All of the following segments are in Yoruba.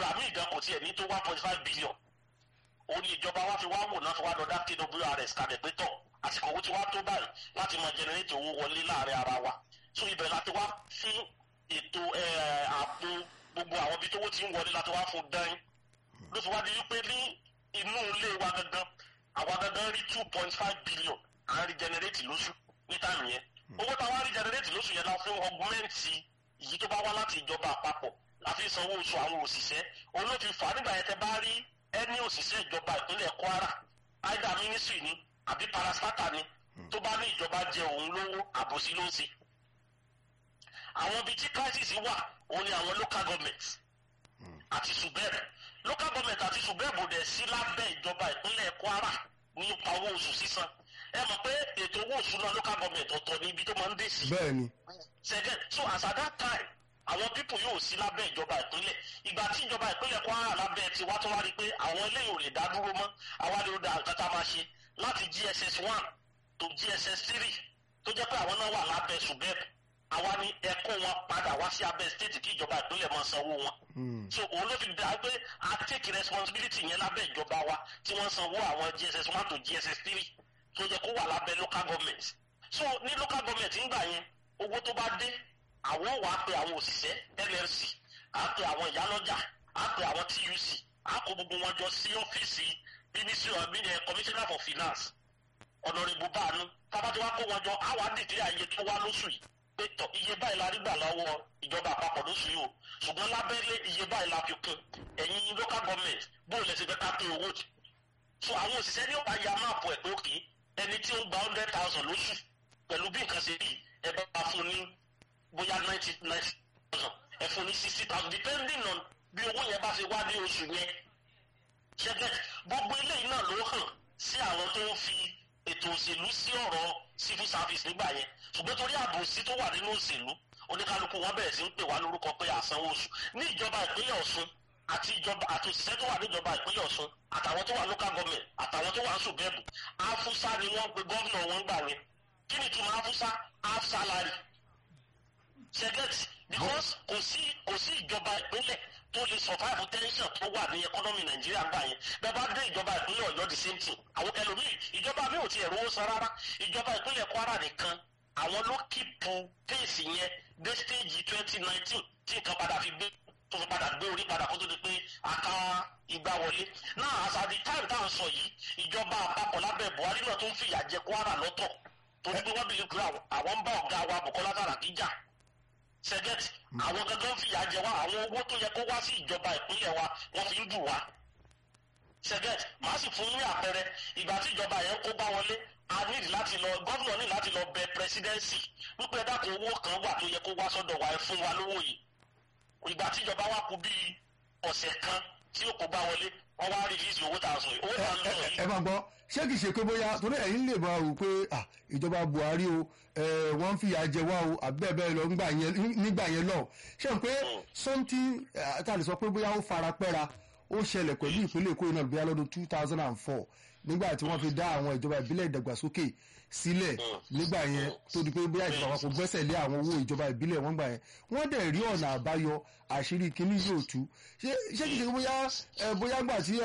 ìgbà míì gan kò tiẹ̀ ní tó one point five billion ó ní ìjọba wa fi wá wò náà fi wá lọ dá kwrs kalẹ̀ pé tọ̀ àsìkò owó tí wá tó báyìí láti máa generate owó wọlé láàrin ara wa so ibẹ̀ láti wá fún ètò àpò gbogbo àwọn ibi tówó ti ń wọlé láti wá fún dán ló fi wá di wípé ní inú ilé wa gangan àwa gangan rí two point five billion à ń rí generate lóṣù ní táìmù yẹn owó táwa rí generate lóṣù yẹn la fún ọgbọ́mẹ̀ntì yìí tó bá wá láti ìjọba àpapọ̀ láfi sanwó oṣù àwọn òṣìṣẹ́ òun ló fi fà á nígbà yẹn tẹ bá rí ẹni òṣìṣẹ́ ìjọba ìpínlẹ̀ Kwara either ministry ni àbí parastata ni tó bá ní ìjọba jẹ òun lówó àbòsí ló ń ṣe àwọn ibi tí crisis wà òun ni àwọn local government àti subeb local government àti subeb ò dẹ̀ sí lábẹ́ ìjọba ìpínlẹ̀ Kwara nípa owó oṣù sísan ẹ mọ̀ pé ètò owó oṣù náà local government ọ̀tọ̀ ní ibi tó máa ń dé sí. bẹ́ẹ̀ni. second so as at that time àwọn pípò yóò sí lábẹ́ ìjọba ìpínlẹ̀ ìgbà tí ìjọba ìpínlẹ̀ Kwara lábẹ́ ti wá tó wá rí i pé àwọn eléyìí ò lè dá dúró mọ́ àwa lè da nǹkan tá a máa ṣe láti GSS one to GSS three tó jẹ́ pé àwọn náà wà lábẹ́ subeb àwa ni ẹ̀kọ́ wọn padà wá sí abẹ́ state kí ìjọba ìpínlẹ̀ máa sanwó wọn. so òun ló fi dá pé a take responsibility yẹn lábẹ́ ìjọba wa tí wọ́n sanwó àwọn GSS one to GSS three tó jẹ́ kó wà lábẹ́ local government. so ní local government ńgbà yẹn owó tó bá dé àwọn wà á pe àwọn òṣìṣẹ́ NLC á pe àwọn ìyálọ́jà á pe àwọn TUC á kó gbogbo wọn jọ sí ọ́fíìsì ministry of commissioner for finance ọ̀nàrẹ́bù báànú tábàtí wàá kó wọn jọ á wà á dìde àyè tó wá lóṣù yìí pé tọ iye báyìí la rí gbà lọ́wọ́ ìjọba àpapọ̀ lóṣù yìí o ṣùgbọ́n lábẹ́lé iye báyìí la fi kún ẹ̀yin local government bóun lè ṣe fẹ́ ká pín owó jù so àwọn òṣìṣẹ́ ní ọ̀pá ya máàpù ẹ̀ pé òkè ẹni tí ó ń gba hundred thousand lóṣù pẹ̀lú bí nǹkan ṣe rí ẹ bá bá fún ní bóyá ninety ninety thousand ẹ fún ní sixty thousand depending on bí owó yẹn bá ṣe wá ní oṣù yẹn ṣẹ́gẹ́ gbogbo eléyìí náà ló hàn sí àwọn tó ń fi ètò òṣèlú sí ọ̀rọ̀ civil service nígbà yẹn ṣùgbọ́n torí àbòsí tó wà nínú òṣèlú oníkálukú wọn bẹ̀rẹ̀ sí ń pè wá lórúkọ pé àsanwó oṣù ní ìjọba ìpínlẹ̀ Ọ̀ṣun àti ìjọba àti òṣìṣẹ́ tó wà níjọba ìpínlẹ̀ Ọ̀ṣun àtàwọn tó wà local government àtàwọn tó wà ń ṣùgbẹ́bù afusa ni wọ́n pe gómìnà wọn gbà yẹn kí ni ìtumọ̀ afusa half salary ṣẹgẹ́tì because kò sí kò sí ìjọba ìpínlẹ̀ tó lè survive tension tó wà ní economy nàìjíríà gbà yẹn bẹ́ẹ̀ bá dé ìjọba ìpínlẹ̀ ọ̀yọ́ the same thing àwọn ẹlòmíì ìjọba mi ò tiẹ̀ rówó san rárá ìjọba ìpínlẹ̀ kwara nìkan àwọn ló kíìpù pace yẹn dé stage twenty nineteen tí nǹkan padà fi gbé tó fi padà gbé orí padà kó tó di pé aka ìgbà wọlé náà as at the time tá à ń sọ yìí ìjọba àpapọ̀ lábẹ́ buhari náà tó ń fìyà jẹ kwara lọ́tọ̀ torí pé wọ́n bìlí pé àwọn ń bá ọ̀gá wa bukola saraki jà sẹgẹtì àwọn gangan fìyà jẹ wá àwọn owó tó yẹ kó wá sí ìjọba ìpínlẹ̀ wa wọ́n fi ń dù wá sẹgẹtì màá sì fún ní àpẹẹrẹ ìgbà tí ìjọba yẹn kó bá wọlé a nílì láti lọ gómìnà ní láti lọ bẹ pírẹsidẹ́ǹsì wípé ẹ dákun owó kan wà tó yẹ kó wá sọ́dọ̀ wa ẹ fún wa lówó yìí ìgbà tí ìjọba wa kú bíi ọ̀sẹ̀ kan tí ó kó bá wọlé wọ́n wá rìlíìsì owó tá a sọ yìí owó tá a lọ yìí. ẹ máa gbọ́ ṣé kìí ṣe pé bóyá torí ẹ̀yin lè máa rò pé ìjọba Buhari o wọ́n ń fìyà jẹ wá o àbẹ́ẹ̀bẹ́ẹ̀ lọ nígbà yẹn lọ ṣé n pé something tá a lè sọ pé bóyá ó fara pẹ́ra ó ṣẹlẹ̀ pẹ̀lú ìpínlẹ̀ Èkó iná bóyá lọ́dún two thousand and four nígbà tí wọ́n fi dá àwọn ìjọba ìbílẹ̀ ìdàgbàsókè sílẹ̀ nígbà yẹn tó di pé bóyá ìjọba àpapọ̀ gbẹ́sẹ̀ lé àwọn owó ìjọba ìbílẹ̀ wọn gbà yẹn wọ́n dẹ̀ rí ọ̀nà àbáyọ àṣírí kínní yóò tú ṣé ṣé kìí ṣe bóyá bóyá gbà tí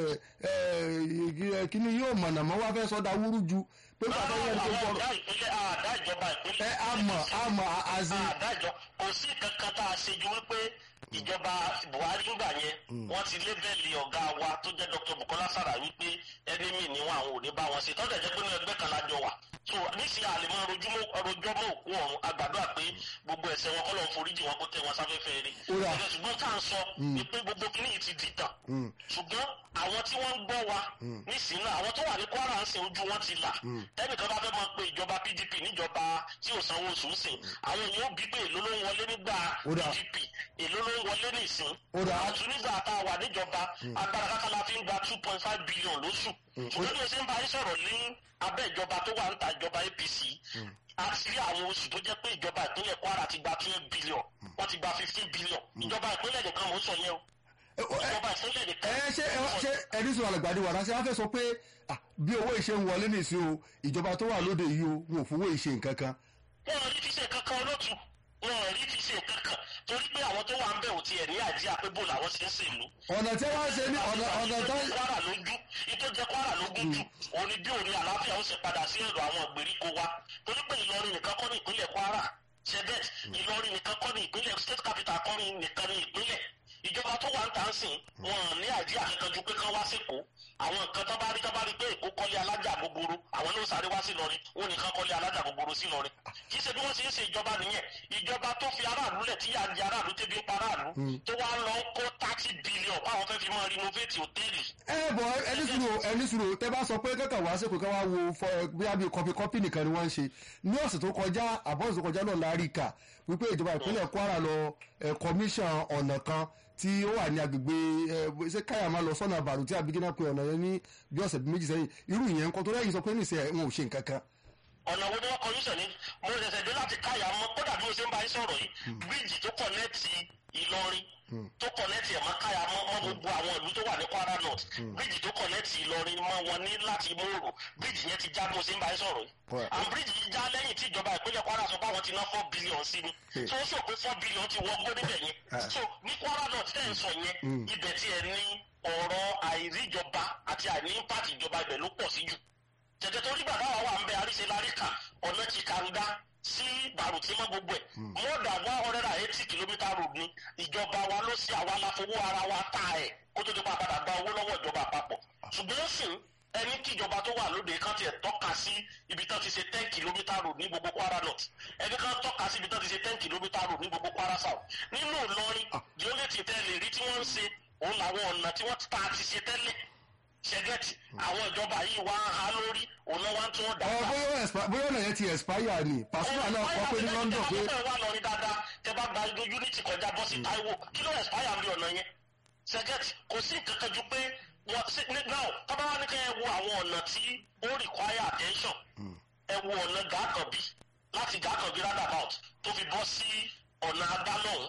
kínní yóò mọ̀nà mọ́ wá fẹ́ sọ́dà wúrú ju pé bàbá yẹn tó àwọn gbọ́dọ̀ ọ̀dà ìpínlẹ̀ àdá ìjọba ìpínlẹ̀. ẹ àmọ̀ àmọ̀ àzí àdájọ kò sí kankan tá a ṣe ju wípé ìjọba Buhari ńgbà yẹn wọ́n ti lébẹ̀lì ọ̀gá wa tó jẹ́ Dr. Bukola Saraki wípé ẹnìmí ni wọn àwọn ò ní bá wọn ṣe tọ́jà jẹ́ pé ní ẹgbẹ́ kan lájọ wà so níṣẹ́ àlèmọ́ rojọ́ mọ́ òkú ọ̀run àgbàdo àpé gbogbo ẹ̀ṣẹ̀ wọn kọ́lọ́ foríjì wọn kó tẹ̀ wọn sáfẹ́fẹ́ rí Ó rà. ẹ̀jẹ̀ ṣùgbọ́n tá à ń sọ ni pé gbogbo kìíní yìí ti dìtàn ṣùgbọ́n àwọn tí wọ́n ń gbọ́ wa nísìnyí náà àwọn tó wà ní Kwara ń sìn ojú wọn ti là tẹ́nìkan bá fẹ́ máa pe ìjọba PDP níjọba tí ò sanwó oṣù ń sìn àwọn èèyàn ó bí pé èló ló ń wọlé nígbà Ó dà. PDP èló ló ń wọlé nísìn Ó dà. àtún nígbà tá a wà níjọba agbára káká la fi ń gba two point five billion lóṣù ṣùgbọ́n bí o ṣe ń bá yín sọ̀rọ̀ ní abẹ́ ìjọba tó wà ń ta ìjọba APC a ti rí àwọn oṣù tó jẹ́ pé ìjọba ìpínlẹ̀ Kwara ti gba twelve billion wọ́n ti gba fifteen billion ìjọba ìpínlẹ̀ nìkan mò ń sọ yẹn o ìjọba ìpínlẹ̀ nìkan ẹ ṣe ẹ ṣe ẹni sọ àlàgbàdì wàrà ṣe wá fẹ́ sọ pé ah, bí owó ìṣe ń wọlé nìsín o ìjọba tó wà lóde yìí o wọn ò fowó ìṣe nǹkan kan wọn ò rí fi ṣe kankan olótù wọn ò rí fi ṣe kankan torí pé àwọn tó wà ń bẹ̀ ò ò tiẹ̀ ní àjíà pé bò làwọn ṣe ń ṣèlú ọ̀nà tí wọ́n ṣe ní ọ̀nà ọ̀nà tó ìtọ́jú kwara lójú ìtọ́jú kwara lógún jù òní bí òní àlàáfíà ó ṣe padà sí ẹ̀rọ àwọn ìgbèríko wa torí pé ìlọrin nìkan kọ́ ní ìpínlẹ̀ kwara ṣẹbẹ́t ìlọrin nìkan kọ́ ní ìpínlẹ̀ state capital kọ́ ní nìkan ní ìpínlẹ̀ ìjọba tó wà ń tà ń sìn wọn ní àjíà kankan ju pé kán wá sẹ́kọ̀ọ́ àwọn nǹkan tó bá rí tó bá rí pé èkó kọ́lé alájà gbogbooro àwọn ló sáré wá sí lọrin wọn nìkan kọ́lé alájà gbogbooro sí lọrin kì í ṣe bí wọ́n ṣe ń ṣe ìjọba nìyẹn ìjọba tó fi aráàlú lẹ̀ tí yà ń jẹ aráàlú tẹ́bi ń pa aráàlú tó wá lọ ń kó thirty billion báwọn fẹ́ fi máa renovate hòtẹ́ẹ̀lì ẹ bọ ẹni sùúrù ẹni sùúrù tẹ bá sọ pé kẹkẹ wá sí kò kẹ wá wo fọ bóyá bíi kọfí kọfí nìkan ni wọ́n ń ṣe ní ọ̀sẹ̀ tó kọjá àbọ̀sẹ̀ tó kọjá náà láàrí kà wípé ìjọba ìpínlẹ̀ Kwara lọ ẹ kọmíṣàn ọ̀nà kan tí ó wà ní agbègbè ẹ ṣé káyà máa lọ sọ́nà àbàrù tí abigina pe ọ̀nà yẹn ní bí ọ̀sẹ̀ méjì sẹ́yìn irú ìyẹn nǹkan tó lẹ́yìn sọ pé nìṣẹ́ wọn ò ṣe nǹkan kan. ọ̀nà wo ni wọ́n kọjú sẹ̀ ní mo ṣẹ̀ṣẹ̀ dé láti káyà mọ́ kódà bí mo ṣe ń bá yín sọ̀rọ̀ yìí bíríìjì tó kọ̀nẹ́ẹ̀tì Ìlọrin tó kọ̀nẹ́ẹ̀tì ẹ̀ mọ́ káyà mọ́ mọ́ gbogbo àwọn ìlú tó wà ní Kwara North bíríìjì tó kọ̀nẹ́ẹ̀tì Ìlọrin mọ́ wọn ní láti Mòrò bíríìjì yẹn ti já bí mo ṣe ń bá yín sọ̀rọ̀ yìí Right. and bíríìjì yìí já lẹ́yìn tí ìjọba ìpínlẹ̀ Kwara sọ pé àwọn ti ná four billion sí ni tó ń sọ pé four billion ti wọ gbó níbẹ̀ yẹn so ní Kwara North tẹ́ ń sọ yẹn ibẹ̀ tí ẹ ní ọ̀rọ̀ àìríjọba àti àìní impact ìjọba ibẹ̀ ló pọ̀ sí jù tẹ̀tẹ̀ torí bàbá wa wà ń bẹ àríṣe láríkà ọ̀nà ti kàńdá sí bàrùtí mọ́ gbogbo ẹ̀ more than one hundred and eighty kilometre road ni ìjọba wa ló ṣe àwa la fowó ara wa ta ẹ̀ kó tó ti pa padà gba owó lọ́wọ́ ìjọba àpapọ̀ ṣùgbọ́n sìn ẹni kí ìjọba tó wà lóde kan tiẹ̀ tọ́ka sí ibi tán ti ṣe ten kilometre road ní gbogbo Kwara North ẹni kan tọ́ka sí ibi tán ti ṣe ten kilometre road ní gbogbo Kwara South nínú Ìlọrin the only thing tẹ́ lè rí tí wọ́n ń ṣe òun làwọn ọ̀nà tí wọ́n ta ti ṣe tẹ́lẹ̀ ṣẹgẹtì àwọn ìjọba yìí wá ń ha lórí òun náà wá ń tún wọn ọ dàgbà. bóyá ó expire- bóyá ọ̀nà yẹn ti expire ni Pasuma náà kọ pé ní London pé tẹ bá wà lọrin dáadáa tẹ bá gba ibi unity kọjá bọ́ sí Táíwò kí ló expire bí ọ̀nà yẹn ṣẹgẹtì kò sí nǹkan kan ju pé wọ́n sí ní now tọ́ba wá ní kẹ́ ẹ wo àwọn ọ̀nà tí ó require attention ẹ wo ọ̀nà gàkànbí láti gàkànbí roundabout tó fi bọ́ sí ọ̀nà agbálọ́hún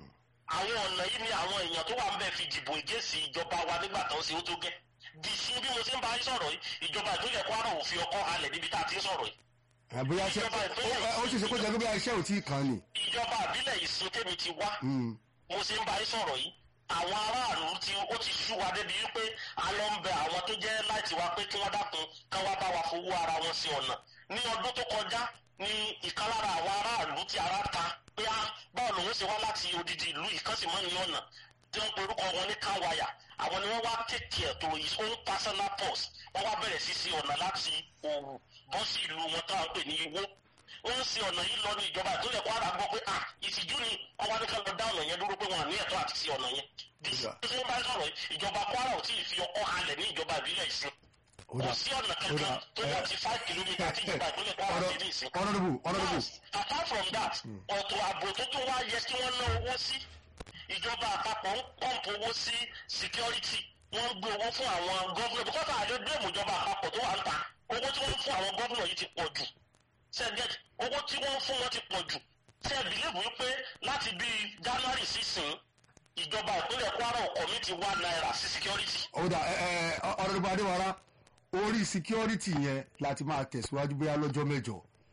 àwọn ọ̀nà yìí ni àwọn èèyàn tó wà ń bẹ̀ fi dìbò ìgéèsì ìjọba wa nígbà tó ń ṣe ó tó gẹ́ di sí bí mo ṣe ń bá yín sọ̀rọ̀ yìí ìjọba ìpínlẹ̀ Kwara ò fi ọkọ́ halẹ̀ níbi tá a ti ń sọ̀rọ̀ yìí àbóyá ṣe ó ó sì ṣe kó jẹ́ pé bóyá iṣẹ́ ò tí ì kàn ní. ìjọba àbílẹ̀ ìsìn tèmi ti wá mo ṣe ń bá yín sọ̀rọ̀ yìí àwọn aráàlú tí ó ti sú wa débi wípé a lọ ń bẹ àwọn tó jẹ́ láti wá pé kí wọ́n dákun kán wá bá wa fowó ara wọn sí ọ̀nà ní ọdún tó kọjá ní ìkan lára àwọn aráàlú tí ara ta pé á báwo lòun ṣe wá láti odidi ìlú ìkànsìmọ́ ní ọ̀nà tí wọ́n porúkọ wọn ní káwáyà àwọn ni wọ́n wá take care to his own personal purse wọ́n wá bẹ̀rẹ̀ sí sí ọ̀nà láti òwú bọ́ sí ìlú wọn táwọn pè ní Ìwó wọ́n ń ṣe ọ̀nà yìí lọ ní ìjọba ìpínlẹ̀ Kwara gbọ́ pé ah ìtìjú ni wọ́n wá ní ká lọ dá ọ̀nà yẹn dúró pé wọ́n ní ẹ̀tọ́ àti ṣe ọ̀nà yẹn bí ṣe ń bá sọ̀rọ̀ yìí, ìjọba Kwara ò tí ì fi ọkọ́ halẹ̀ ní ìjọba ìbílẹ̀ ìsìn kò sí ọ̀nà kankan tó wọ́n ti five kilometre tí ìjọba ìpínlẹ̀ Kwara ti ní ìsìn honourable honourable apart from that ọ̀tọ̀ ààbò tó tún wá yẹ kí wọ́n ná owó sí ìjọba àpapọ̀ ń pọ́ǹpù owó sí security wọ́n ń gbé owó fún àwọn gọ́vùnà because àjọ blame ìjọba àpapọ̀ tó wà ń ta owó tí wọ́n ń fún àwọn gọ́vùnà yìí ti pọ̀ jù sẹ́gẹ̀t owó tí wọ́n ń fún wọn ti pọ̀ jù ṣe é bìlíìfù wípé láti bíi January sísìn ìjọba ìpínlẹ̀ Kwara ọkọ̀ mi ti wá náírà sí security. ọ̀dà ẹ ẹ honourable Adéwárá orí security yẹn láti máa tẹ̀síwájú bóyá lọ́jọ́ mẹ́jọ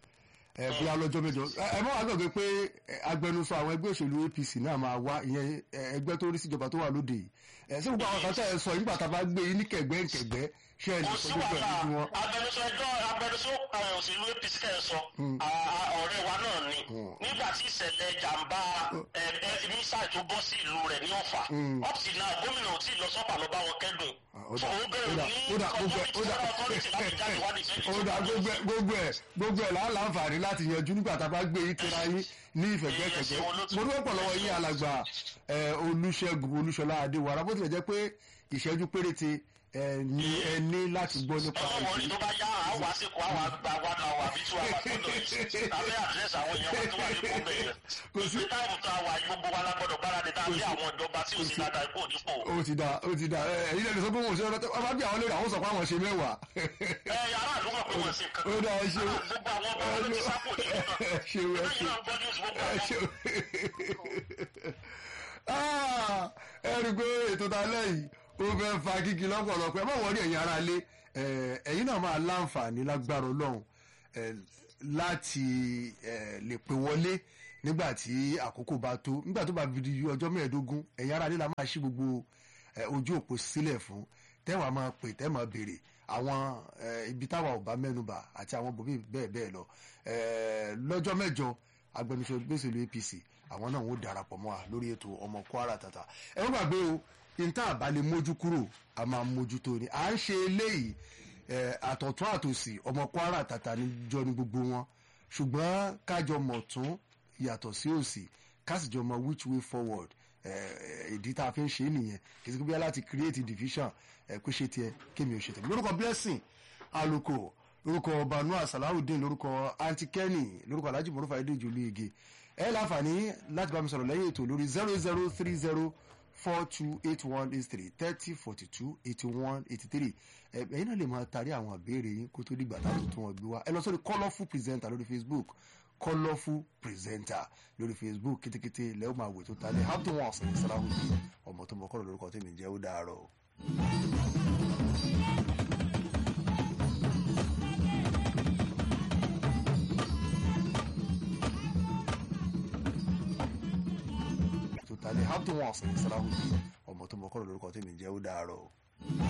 ẹ bóyá lọ́jọ́ mẹ́jọ ẹ ẹ mọ́ àgbàgbé pé ẹ, agbẹnusọ àwọn ẹgbẹ́ òṣèlú APC náà máa wá ìyẹn ẹ, ẹgbẹ́ tó rí síjọba tó wà lóde yìí ẹ sí gbogbo àwọn kan tẹ́ ẹ sọ nígbà tá a bá gbé yín ní kẹ̀gbẹ́-kẹ̀gbẹ́ ṣé ẹ lè kò sọ sí gbogbo ẹ̀ wàhálà lójú wọn. agbẹnusọ ẹjọ́ agbẹnusọ àwọn òṣèlú APC kẹ́ ẹ sọ a- a- ọ̀rẹ́ wa náà ni nígbà tí ìṣẹ̀lẹ̀ jàǹbá mísàì tó bọ́ sí ìlú rẹ̀ ní Ọ̀fà up till now gómìnà ò tí ì lọ sọ́pà lọ bá wọn kẹ́dùn ó so dà, ó ó bẹ̀rẹ̀ dà, ní ó dà, gbogbo ẹ̀, community ó dà. federal authority láti jáde wá ní ìṣẹ̀lẹ̀ ó dà gbogbo ẹ̀ gbogbo ẹ̀ gbogbo ẹ̀ láà láǹfààní láti yanjú nígbà tá a bá gbé yín kíra yín ní ìfẹ̀gbẹ́kẹ̀gbẹ́ mo dúpẹ́ pọ̀ lọ́wọ́ yín alàgbà ẹ, Olúṣẹ́gun Olúṣọlá Adéwárá bó tilẹ̀ jẹ́ pé ìṣẹ́jú péréte ẹ, ní ẹ ní láti gbọ́ nípa ọmọ wọlé ìṣèlú tó bá yá àwọn àsìkò àwọn àgbà wa náà wà bí tí wàá wà sọ́dọ̀ yìí tàbí àdírẹ́sì àwọn èèyàn wa tó wà ní kó bẹ̀rẹ̀ Kò sí- ní táìmù tó wà yìí gbogbo wa lágbọ́dọ̀ gbáradì tàbí àwọn ìjọba tí ò sí dáadáa ipò nípò. ó ti da ó ti da ẹ ẹ̀yin lẹ́nu sọ pé wọn ò ṣe ọ̀rọ̀ tẹ́ wọ́n bá bí àwọn lórí àwọn sọ pé àwọn ṣe mẹ́wàá ẹ yàrá àdúgbò pé wọ́n ṣe nǹkan ó dà ẹ ṣeun gbogbo àwọn ọmọ ọmọ ti sápò ní ìlú náà ẹ ṣeun ẹ lẹ́yìn ṣeun náà gbọ́dọ̀ sí gbogbo ẹ àwọn ṣeun Ah, ẹ rí i pé ètò ta lẹ́yìn ó fẹ́ fa kíkì lọ́pọ̀lọpọ̀ ẹ má wọlé ẹ̀yin ará lé ẹ̀yin náà máa láǹfààní lágbára ọlọ́run ẹ, láti ẹ, lè pè wọlé nígbà tí àkókò bá tó nígbà tó bá fi di ọjọ́ mẹ́ẹ̀ẹ́dógún ẹ̀yin ará nílá máa ṣí gbogbo eh, ojú òpó sílẹ̀ fún tẹ́wàá máa pè tẹ́ máa béèrè àwọn eh, ibi táwa ò bá mẹ́nubà àti àwọn bòmí bẹ́ẹ̀ bẹ́ẹ̀ lọ Eh, lọ́jọ́ mẹ́jọ agbẹnusọ gbèsèlú APC àwọn náà ń darapọ̀ mọ́ wa lórí ètò ọmọ Kwara Tata ẹ wọ́n gbàgbé o níta àbálẹ̀ mójú kúrò a máa mójútó ni à ń ṣe eléyìí eh, àtọ̀tún àtòsì ọmọ Kwara Tata níjọ ní gbogbo wọn ṣùgbọ́n kájọ mọ̀ tún yàtọ̀ sí òsì kásìjọ mọ which way forward eh, ìdí tá a fi ń ṣe é nìyẹn kì í ṣe pé bíyà láti create division ẹ kó ṣe tiẹ̀ kémi ò ṣe tẹ̀lé lórúkọ blessing aluko lórúkọ banua salawudeen lórúkọ aunty kenny lórúkọ alhaji morufa edeji olóyege ẹ láǹfààní láti bá mi sọ̀rọ̀ lẹ́yìn ètò lórí zero zero three zero four two eight one eight three thirty forty two eighty one eighty three ẹ̀yin náà lè máa tarí àwọn àbẹ̀rẹ̀ yín kó tó dìgbà táwọn tó wọn gbé wá ẹ lọ sórí colourful presenter lórí facebook colourful presenter lórí facebook kétékété lẹ́wọ̀n máa wò tó ta ní hampton wọn ọ̀sẹ̀ salawudeen ọmọ tó mọ kọ́lọ̀ lórúkọ tèmi jẹ́ ó dàárọ̀ o. tó ta ní hampton wọn ọ̀sẹ̀ salawudeen ọmọ tó mọ kọ́lọ̀ lórúkọ tèmi jẹ́ ó dàárọ̀ o.